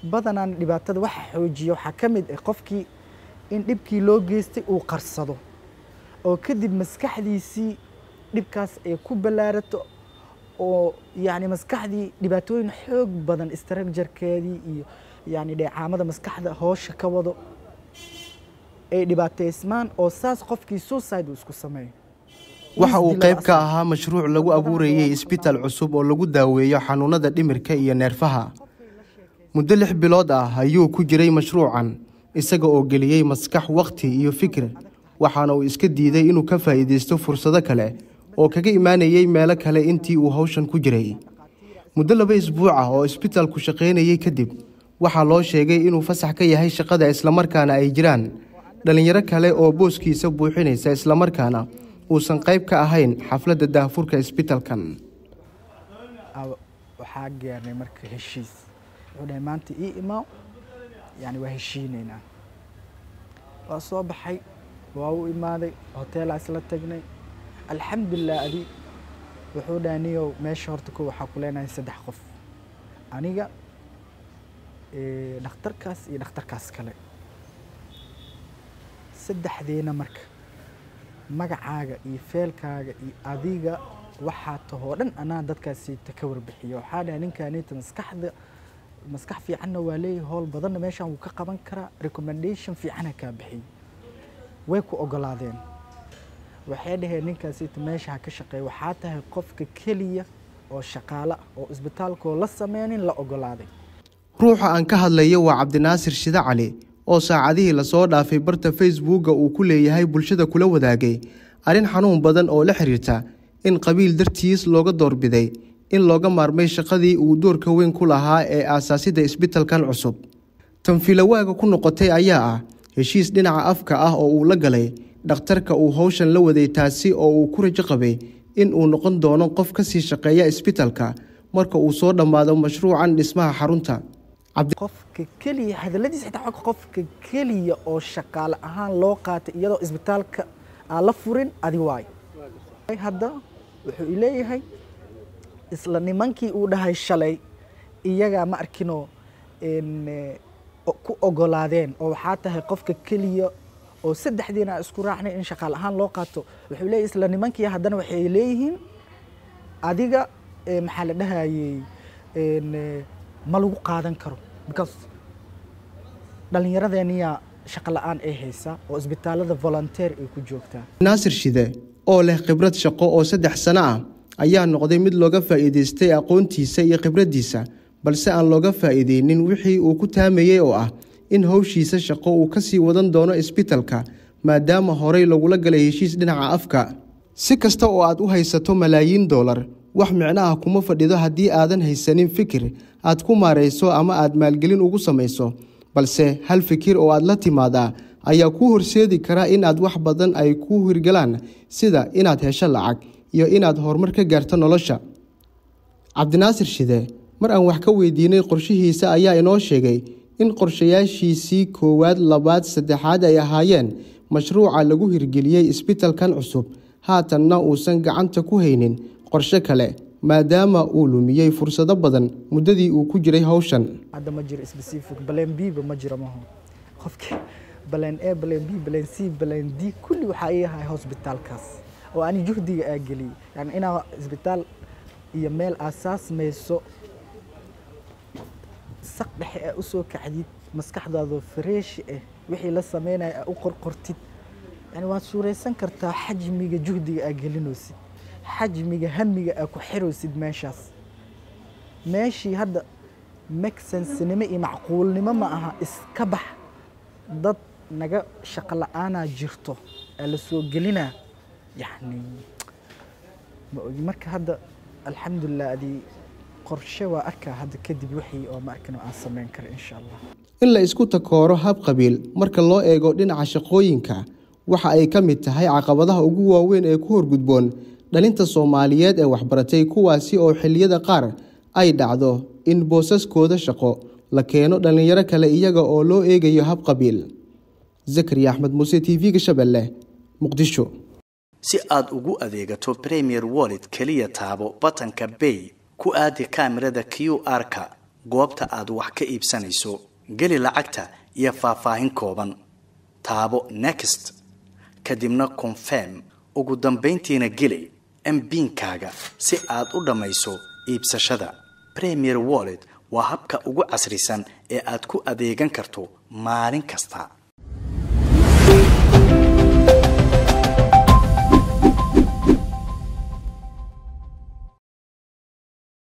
badanaan dhibaatada waxa xoojiya waxaa ka mid ah qofkii in dhibkii loo geystay uu qarsado oo kadib maskaxdiisii dhibkaas ay ku ballaarato oo yacni maskaxdii dhibaatooyin xoog badan istraakjarkeedii iyo yacni dheecaamada maskaxda hoosha ka wado ay dhibaateysmaan oo saas qofkii suicide uu isku sameeyo waxa uu qayb ka ahaa mashruuc lagu abuurayey isbitaal cusub oo lagu daaweeyo xanuunada dhimirka iyo neerfaha muddo lix bilood ah ayuu ku jiray mashruucan isaga oo geliyey maskax wakhti iyo fikir waxaana uu iska diiday inuu ka faa'iidaysto fursado kale oo kaga imaanayey meelo kale intii uu hawshan ku jiray muddo laba isbuuc ah oo isbitaalku shaqaynayey kadib waxaa loo sheegay inuu fasax ka yahay shaqada islamarkaana ay jiraan dhallinyaro kale oo booskiisa buuxinaysa islamarkaana uusan qayb ka ahayn xafladda daahfurka isbitaalkan waxaa gaarnay marka heshiis wuxuu dhahay maanta ii imaaw yani waa heshiinaynaa waa soo baxay waa u imaaday hoteelaa isla tagnay alxamdulilah adi wuxuu dhahay niyow meesha horta ko waxaa ku leenahay saddex qof aniga dhakhtarkaas iyo dhakhtarkaas kale saddexdeena marka magacaaga iyo feelkaaga iyo adiga waxaa tahoo dhan anaa dadkaasiita ka warbixiya waxaa dhahay ninkaaniita maskaxda maskax fiicanna waa leeyahay howl badanna meeshaan wuu ka qaban karaa recommendation fiicana kaa bixiy way ku ogolaadeen waxay dhaheen ninkaasiita meesha ha ka shaqeeya waxaa tahay qofka keliya oo shaqaale ah oo isbitaalkoo la sameynin la ogolaaday ruuxa aan ka hadlayo waa cabdinaasir shide cali oo saacadihii lasoo dhaafay barta facebooka uu ku leeyahay bulshada kula wadaagay arrin xanuun badan oo la xiriirta in qabiil dartiis looga doorbiday in looga maarmay shaqadii uu doorka weyn ku lahaa ee aasaasidda isbitalkan cusub tanfiilowaaga ku noqotay ayaa ah heshiis dhinaca afka ah oo uu la galay dhakhtarka uu howshan la waday taasi oo uu ku rajo qabay in uu noqon doono qof ka sii shaqeeya isbitalka marka uu soo dhammaado mashruucan dhismaha xarunta qofka keliya hadaladiisa xitaa qofka keliya oo shaqaale ahaan loo qaatay iyadoo isbitaalka aan la furin adi waayo hadda wuxuu ileeyahay isla nimankii uu dhahay shalay iyagaa ma arkinoo ku ogolaadeen oo waxaa tahay qofka keliya oo saddexdiina isku raacnay in shaqaale ahaan loo qaato wuxuu leeyahay isla nimankii haddana waxay leeyihiin adiga maxaa la dhahayey ma lagu qaadan karo because dhallinyaradeeniyaa shaqo la-aan ay haysaa oo isbitaalada volunteer ay ku joogtaa naasir shide oo leh khibrad shaqo oo saddex sano ah ayaa noqday mid looga faa'iidaystay aqoontiisa iyo khibraddiisa balse aan looga faa'iideynin wixii uu ku taamayey oo ah in howshiisa shaqo uu ka sii wadan doono isbitalka maadaama horey lagula galay heshiis dhinaca afka si kasta oo aad u haysato malaayiin doolar wax micno ah kuma fadhido haddii aadan haysanin fikir aad ku maarayso ama aad maalgelin ugu samayso balse hal fikir oo aad la timaadaa ayaa kuu horseedi kara inaad wax badan ay ku hirgalaan sida inaad hesho lacag iyo inaad horumar ka gaarto nolosha cabdinaasir shide mar aan wax ka weydiinay qorshihiisa ayaa inoo sheegay in qorshayaashiisii koowaad labaad saddexaad ay ahaayeen mashruuca lagu hirgeliyey isbitalkan cusub haatanna uusan gacanta ku haynin qorshe kale maadaama uu lumiyey fursado badan muddadii uu ku jiray howshan hadda ma jiro specific baleen b ba ma jiro maho qofki baleen a baleen b baleen c baleen d kulli waxaa ii ahay hosbitaalkaas oo ani juhdiga aa geliyey yani inaa isbitaal iyo meel aasaas mayso saq dhexe aa usoo kacdid maskaxdaadoo fareeshi ah wixii la sameynaya aa u qorqortid yani waad suuraysan kartaa xajmiga juhdiga aa gelinaysid xajmiga hamiga aa ku xiraysid meeshaas meeshii hadda mexensenimo iyo macquulnimo ma aha iska bax dad naga shaqo la-aanaa jirto aa la soo gelinaa yani ma ogi marka hadda alxamdulilah adii qorshe waa arkaa hadda kadib wixii oo ma arkin aan samayn kara insha allah in la isku takooro hab qabiil marka loo eego dhinaca shaqooyinka waxa ay ka mid tahay caqabadaha ugu waaweyn ee ku horgudboon dhalinta soomaaliyeed ee waxbaratay kuwaasi oo xilliyada qaar ay dhacdo in boosaskooda shaqo la keeno dhallinyaro kale iyaga oo loo eegayo hab qabiil zakariya axmed muuse t v-ga shabeelle muqdisho si aad ugu adeegato premier wallet keliya taabo batanka bay ku aadi kaamirada q r-ka goobta aad wax ka iibsanayso geli lacagta iyo faahfaahin kooban taabo next kadibna confirm ugu dambayntiina geli mbiinkaaga si aad u dhammayso iibsashada premier wallet waa habka ugu casrisan ee aad ku adeegan karto maalin kasta